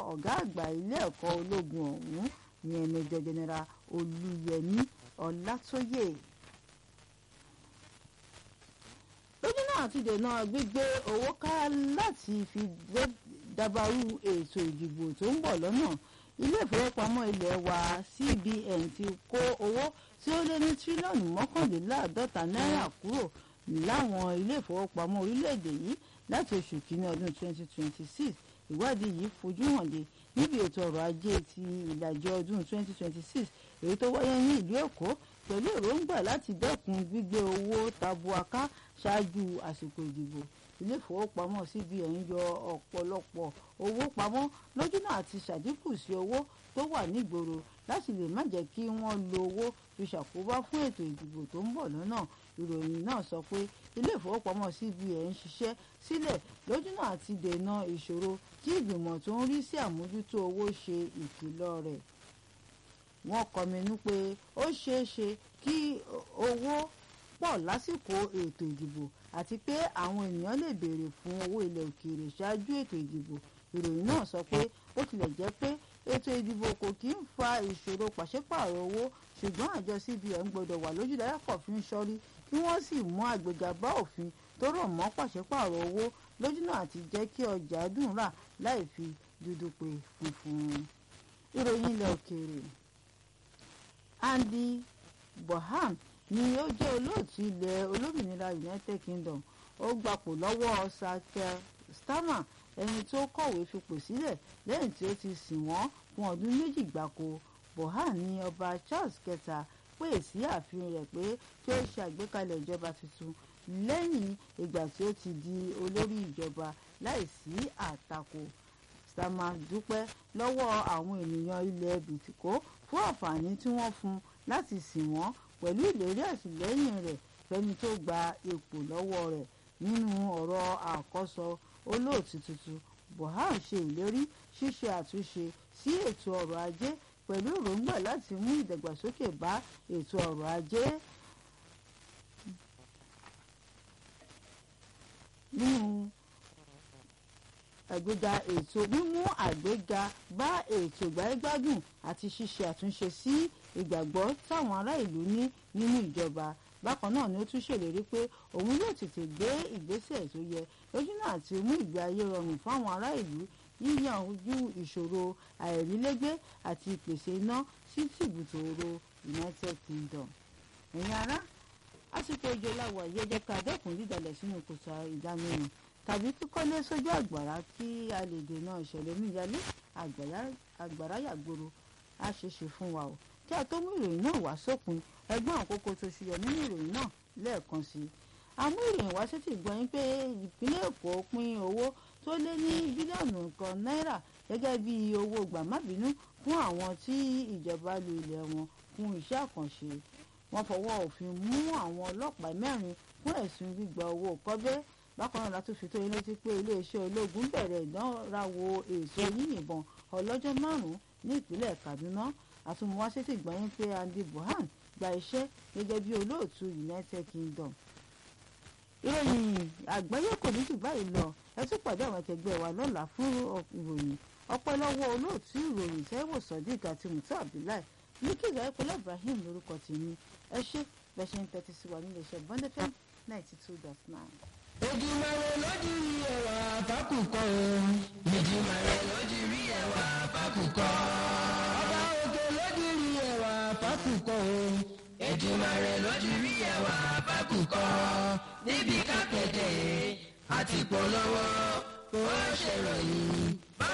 ọ̀gá àgbà ilé ẹ̀kọ́ ológun ọ̀hún ìyẹn Major General Olúyẹmí Ọlátóyè. lójú náà ti dènà gbígbé owó ká láti fi dábàrú ètò ìdìbò tó ń bọ̀ lọ́nà ilé ìfowópamọ́ ilé wa CBN ti kó owó tí ó lé ní tírílíọ̀nù mọ́kànléláàádọ́ta náírà kúrò láwọn ilé ìfowópamọ́ orílẹ̀-èdè yìí láti oṣù kínní ọdún 2026 ìwádìí yìí fojú hàn dé níbi ètò ọrọ̀ ajé ti ìlàjì ọdún 2026 èyí tó wáyé ní ìlú Èkó pẹ̀lú èròǹgbà láti dẹ́kun gbígbé owó tabua ká ṣáájú àsìkò ìdìbò ilé ìfowópamọ́ CBN yọ ọ̀pọ̀lọpọ̀ owó pamọ́ lójúnà àti ṣàdínkù sí owó tó wà nígboro láti lè má jẹ́ kí wọ́n lo owó fi ṣàkóbá fún ètò ìdìbò tó ń bọ̀ lọ́nà ìròyìn náà sọ pé ilé ìfowópamọ́ CBN ń ṣiṣẹ́ sílẹ̀ lójúnà àti dènà ìṣòro tí ìgbìmọ̀ tó ń rí sí àmójútó owó ṣe ìkìlọ̀ rẹ̀ wọ́n kọminú pé ó ṣeé ṣe kí owó pọ̀ lásìkò ètò ìdìbò àti pé àwọn ènìyàn lè béèrè fún owó ilẹ̀ òkèèrè ṣáájú ètò ìdìbò ìròyìn náà sọ pé ó tilẹ̀ jẹ́ pé ètò ìdìbò kò kí ń fa ìṣòro pàṣípààrọ̀ owó ṣùgbọ́n àjọ CBN gbọ́dọ̀ wà lójúdáyà kọ̀fin ṣọ́rí kí wọ́n sì mú àgbéga bá òfin tó rọ̀ mọ́ pàṣípààrọ̀ owó lójúnà àti jẹ́ kí ọjà dùn rà láì fi dúdú pé funfun. ìròyìn ilẹ̀ òkèèrè Andy Bohan ni ó jẹ́ olóòtú ilẹ̀ olómìnira United Kingdom ó gbapò lọ́wọ́ Sir Starmer ẹni tó kọ̀wé fipò sílẹ̀ lẹ́yìn tí ó ti sìn wọ́n fún ọdún méjì gbáko Bohan ní ọba Charles kẹta pè sí ààfin rẹ̀ pé kí ó ṣe àgbékalẹ̀ ìjọba tuntun lẹ́yìn ìgbà tí ó ti di olórí ìjọba láìsí àtakò Starmer dúpẹ́ lọ́wọ́ àwọn ènìyàn ilẹ̀ bìtìkó fún àǹfààní tí wọ́n fún láti sìn wọ́n pẹ̀lú ìlérí àtìlẹ́yìn rẹ̀ fẹ́ni tó gba ipò lọ́wọ́ rẹ̀ nínú ọ̀rọ̀ àkọ́sọ olóòtú tuntun Buhari ṣe ìlérí ṣíṣe àtúnṣe sí ètò ọrọ̀ ajé pẹ̀lú èròǹgbà láti mú ìdàgbàsókè bá ètò ọrọ̀ ajé nínú àgbéga ètò mímú àgbéga bá ètò ìgbáyégbádùn àti ṣíṣe àtúnṣe sí ìgbàgbọ́ táwọn ará ìlú ní nínú ìjọba bákan náà ni ó tún ṣèlérí pé òun yóò tètè gbé ìgbésẹ̀ tó yẹ lójúnà àti mú ìgbé ayé rọrùn fáwọn ará ìlú yíyan ojú ìṣòro àìrílégbé àti ìpèsè iná sí tìbùtòrò United Kingdom. ẹ̀yin ará àsìkò òjò làwà yẹ jẹ́ ká dẹ́kun dídalẹ̀ sínú kòtò ìdámẹ́rin tàbí kíkọ́lé sójú àgbàrá kí a lè dènà ìṣẹ̀lẹ̀ omíyalé àgbàrá yàgboro á ṣeéṣe fún wa o kí a tó mú ìròyìn náà wá sópin ẹgbọ́n àkókò tó ṣuyọ nínú ìròyìn náà lẹ́ẹ̀kan sí i àmú ìròyìn wá sétí gbọ́ yín pé ìpínlẹ̀ Èkó pín owó tó lé ní bílíọ̀nù kan náírà gẹ́gẹ́ bí owó gbàmábínú fún àwọn tí ìjọba lu ilẹ̀ wọn fún iṣẹ́ àkànṣe wọ́n fọwọ́ òfin mú àwọn ọlọ́pàá mẹ́rin fún ẹ̀sùn gbígba owó kọ́bẹ́ bákan náà látún fi tó yín létí pé iléeṣẹ́ ológun bẹ̀rẹ̀ ìdánrawò èso yíyìnbọn ọlọ́jọ́ márùn-ún ní ìpínlẹ̀ Kaduna àtúmọ̀wá sétí gbọ́ yín pé Andy Bohan gba iṣẹ́ gẹ́gẹ́ bí olóòtú United Kingdom ìròyìn àgbáyé kò ní jù báyìí lọ ẹ tún pàdé àwọn akẹgbẹ́ wa lọ́la fún ìròyìn ọpẹ́ lọ́wọ́ olóòtú ìròyìn Taiwo Sodiq àti Muta Abdullahi ní kíga ẹ̀kọ́lẹ̀ Ibrahim lórúkọ tèmi ẹ ṣe bẹ́ẹ̀ ṣe ń tẹ́tí sí wa nílé iṣẹ́ Bond FM ninety two dot nine. Èdùmàrè lójú rí ẹwà fákùkọ o. Èdùmàrè lójú rí ẹwà fákùkọ. Ọba òkè lójú rí ẹwà fákùkọ o. Èdùmàrè lójú rí ẹwà fákùkọ. Níbi kápẹ́tẹ̀ àti polówó kò ṣèròyìn.